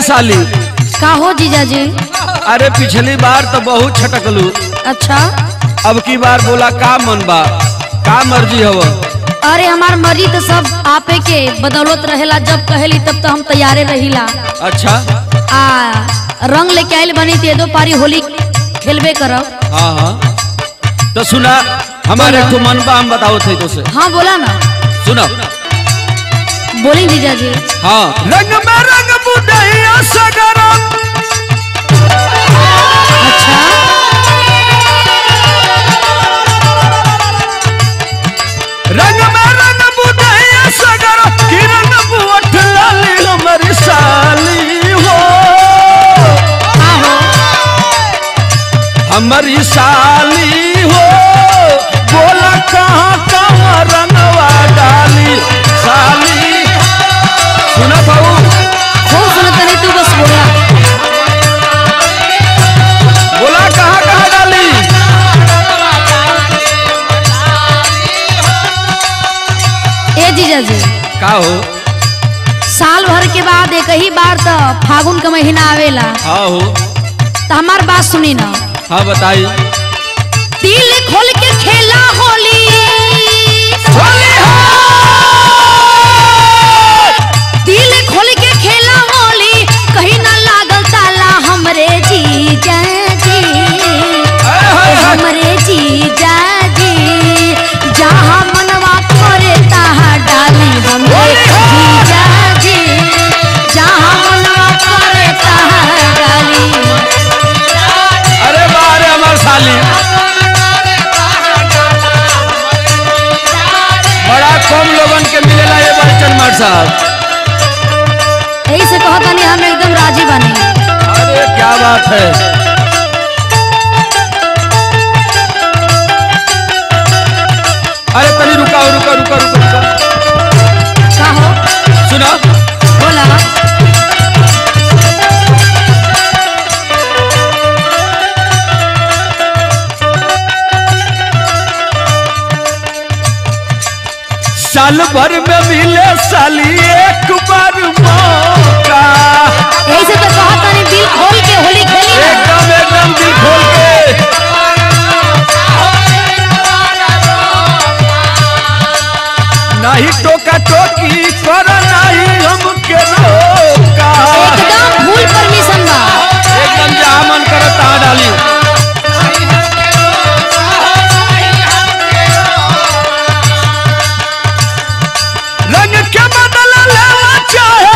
साली का हो जीजा जी अरे पिछली बार तो बहुत छटकलू अच्छा अब की बार बोला का मन बा का मर्जी हव अरे हमार मर्जी तो सब आपे के बदौलत रहेला जब कहेली तब तो हम तैयारे रहिला अच्छा आ रंग लेके आइल बनी ते दो पारी होली खेलबे करब हाँ हाँ तो सुना हमारे बोलो। को मन बा हम बताओ थे तो से हाँ बोला ना सुनो बोली जीजा जी हाँ रंग में रंग बुदैया सगरम अच्छा रंग में रंग बुदैया सगरम की रंग बुअठ लाली हमारी साली हो आहो हमारी साली हो बोला कहाँ कहाँ रंगवा डाली साली सुना बाबू खूब सुनत नहीं तू बस बोला बोला कहाँ कहाँ डाली ए जीजा जी का हो साल भर के बाद एक ही बार तो फागुन का महीना आवेला हाँ हो तो हमार बात सुनी ना हाँ बताई दिल खोल के खेला होली दिल खोल के खेला होली कहीं ना लागल ताला हमरे जीजा जी हमरे जीजा जी जहाँ मनवा करे तहाँ डाली हमरे जीजा जी जहाँ मनवा करे तहाँ डाली अरे बारे हमार साली बड़ा कम लोगन के मिलेला ये बच्चन मार साहब यही से कहता नहीं हम एकदम राजी बनी अरे क्या बात है अरे तनी रुका रुका रुका रुका रुका का हो सुनो बोला साल भर में मिले साली एक बार मौका यही से तो कहता नहीं दिल खोल के होली खेली ना एकदम एकदम दिल खोल के नहीं टोका टोकी कर नहीं हमके रोका एकदम फुल परमिशन बा एकदम जहाँ मन करे तहाँ डाली रंग के बदल लेना चाहे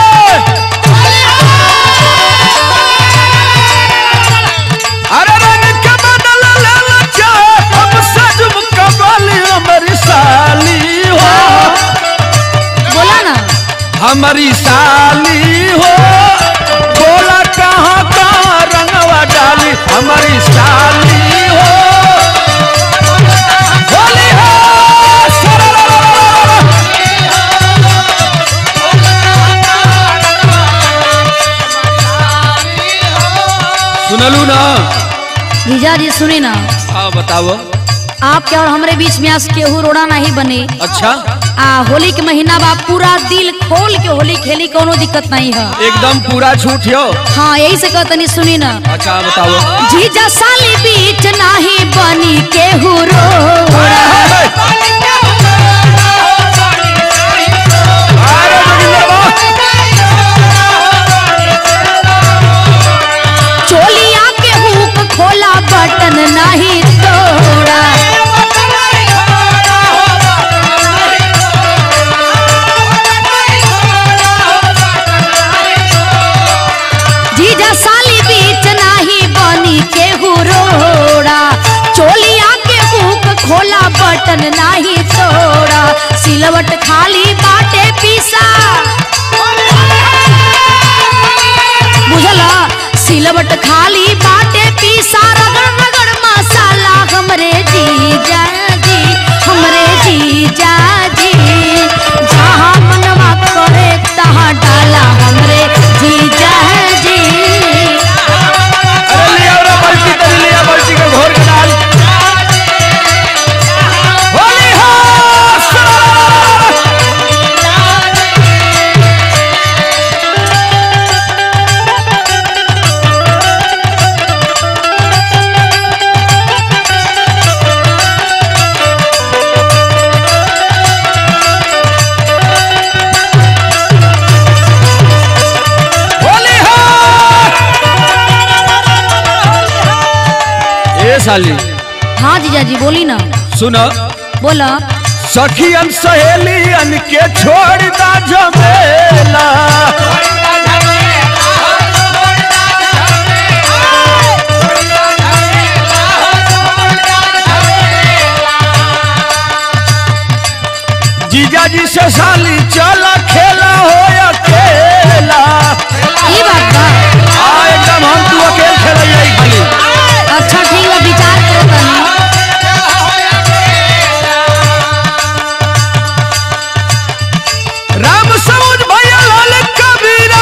अरे रंग के बदल लेना चाहे हम सजम कबाली हमारी साली हो बोला ना हमारी साली हो बोला कहाँ कहाँ रंगवा डाली हमारी साली हो होली हो सरररररररर। सुनलू ना जीजा जी सुनी ना हाँ बताओ आपके और हमरे बीच में आज केहू रोड़ा नहीं बने अच्छा आ होली के महीना बा पूरा दिल खोल के होली खेली कोनो दिक्कत नहीं है एकदम पूरा छूट हो हाँ यही से कहता नहीं सुनी ना अच्छा बताओ जीजा साली बीच नाही बनी केहू रोड़ा अरे जोगिंदर बा। चोलिया के हुक खोला बटन नहीं तोड़ा जीजा साली बीच नाही बनी केहू रोड़ा चोलिया के हुक खोला बटन नाही तोड़ा सिलवट खाली बाटे पीसा बुझला सिलवट खाली बाटे पीसा रगड़ रगड़ मसाला हमरे जीजा जी हमरे जीजा जी जहाँ मनवा करे तहाँ डाला हमरे जीजा जी अरे लिया रे बाल्टी तरी लिया बाल्टी के घोर के डाल होली हो सररररररर। साली हाँ जीजा जी बोली ना सुन बोला सखियन सहेलियन के छोड़ दा झमेला जीजा जी से साली चला खेला हो अकेला ई बात बा हाँ एकदम हम तू अकेले खेल खाली अच्छा ठीक बा विचार करो तनी राम समझ भैया लाल कबीरा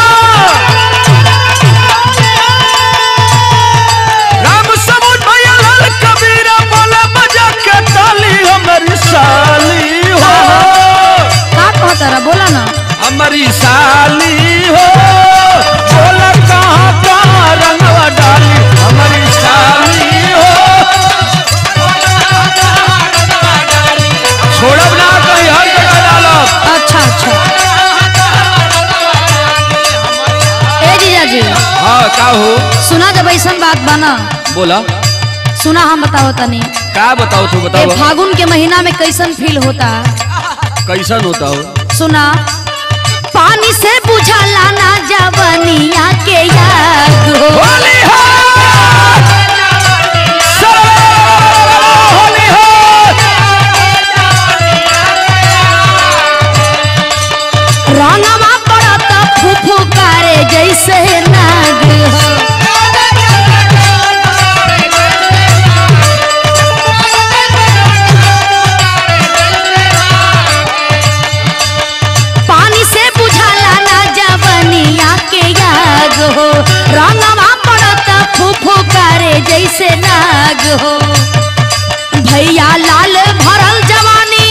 राम समझ भैया लाल कबीरा बोला बजा के ताली हमारी साली हो का कहता रहा बोला ना हमारी साली हो बोला कहाँ कहाँ रंगवा डाली हमारी साली हो छोड़ब ना कहीं हर जगह डालब अच्छा अच्छा ए जीजा जी हाँ का हो सुना जब ऐसा बात बा ना बोला सुना हम बताओ तनी का बताओ तू ए बताओ फागुन के महीना में कैसन फील होता कैसन होता हो सुना पानी से बुझाला ना जवनिया के याद हो होली हो होली हो रंगवा पड़त फुफु करे जैसे नाग हो पानी से बुझाला ना जवनिया के याद हो रंगवा पड़त फुफु करे जैसे नाग हो भैया लाल भरल जवानी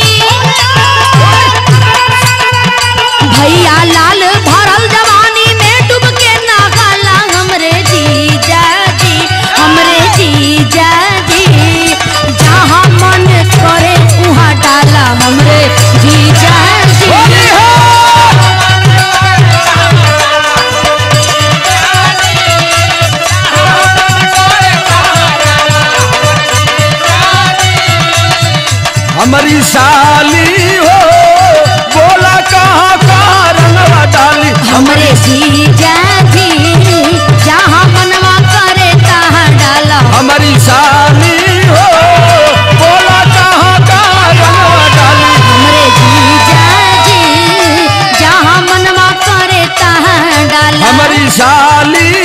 भैया लाल भरल जवानी में डूब के नहाला हमरे जीजा जी हमरे जीजा जी जहाँ मन करे वहाँ डाला हमरे जीजा होली जी हो हमारी साली हो बोला कहाँ कहाँ रंगवा डाली हमरे जीजा जी जहाँ मनवा करे तहाँ डाला हमारी साली हो बोला कहाँ कहाँ रंगवा डाली हमरे जीजा जी जहाँ मनवा करे तहाँ डाला हमारी साली